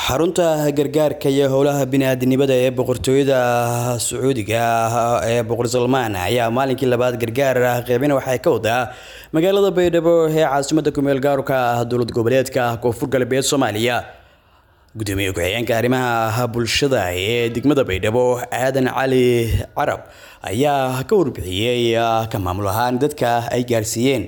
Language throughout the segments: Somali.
xarunta gargaarka iyo howlaha bini-aadinimada ee boqortooyada sacuudiga ee boqor salmaan ayaa maalinkii labaad gargaar qeybina waxay ka wadaa magaalada baydhabo ee caasimada kumeel gaarka ah dowlad goboleedka koonfur galbeed soomaaliya gudoomiye ku-xigeenka arrimaha bulshada ee degmada baydhabo aadan cali carab ayaa ka warbixiyey ka maamul ahaan dadka ay gaarsiiyeen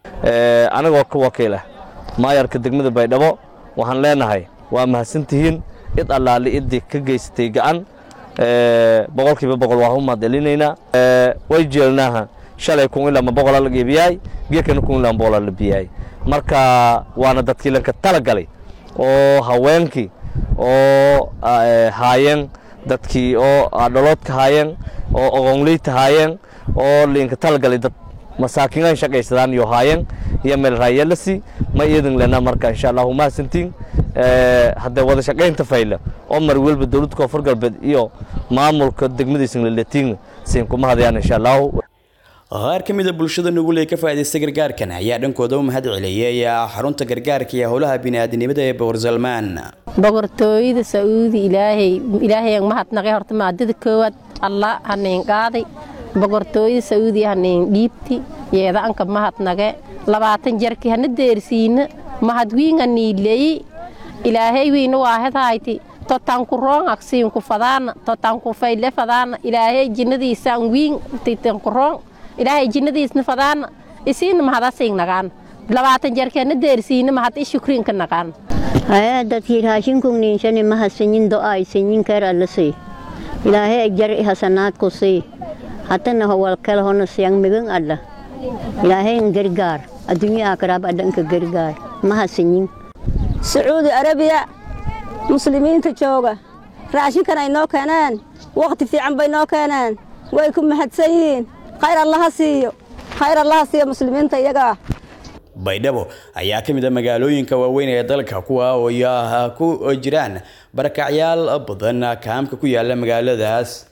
anigoo ka wakiila maayarka degmada baydhabo waxaan leenahay waa mahadsantihiin cid allaali idii ka geysatay gacan boqolkiiba boqol waan u mahadcelinaynaa way jeelnaaha shalay kun ilaa ma boqolaa la geebiyaay geekana kun ilaa boqolaa la biyaay marka waana dadkii lanka tala galay oo haweenkii oo haayeen dadkii oo dholoodka haayeen oo ogonleyta haayeen oo linka tala galay dad masaakiinaan shaqaysadaan iyo haayeen iyo meel raayalasi ma iidin lena marka insha allahu mahadsantiin haddee wada shaqaynta fayla oo mar welba dowladda koonfur galbeed iyo maamulka degmadiisa laletiin siin kuma hadayaan insha allahu qaar ka mida bulshada nugul ee ka faa'iidaysta gargaarkan ayaa dhankooda u mahad celiyey xarunta gargaarka iyo howlaha bini'aadanimada ee boqor salmaan boqortooyada sacuudi ilaahay ilaahayan mahadnaqay horta maadada koowaad allah hanayn qaaday boqortooyada sacuudi hanayn dhiibti yeedaanka mahadnage labaatan jarki hana deersiina mahadwiinga niileyi ilaahay wiina waahedhayti totanku roong aksiinku fadaana totanku fayle fadaana ilaahay jinnadiisaan wiin titanku roong ilaahay jinnadiisna fadaana isiina mahadasiing nagaan labaatan jarki hana deersiina mahad i shukriinka nagaan haya dadkii raashinkung niinshani mahadsanyin do'ay sanyin keer allasay ilaahay jar hasanaadku sii hatana howalkal hona siyang migan alla ilaahay gargaar adduunyo aakaraab adhanka gargaar mahadsanyin sacuudi arabiya muslimiinta jooga raashinkan ay noo keeneen wakhti fiican bay noo keeneen way ku mahadsan yihiin khayr allaha siiyo khayr allaha siiyo muslimiinta iyagaa baydhabo ayaa ka mid a magaalooyinka waaweyn ee dalka kuwa oo ku jiraan barakacyaal badan kaamka ku yaala magaaladaas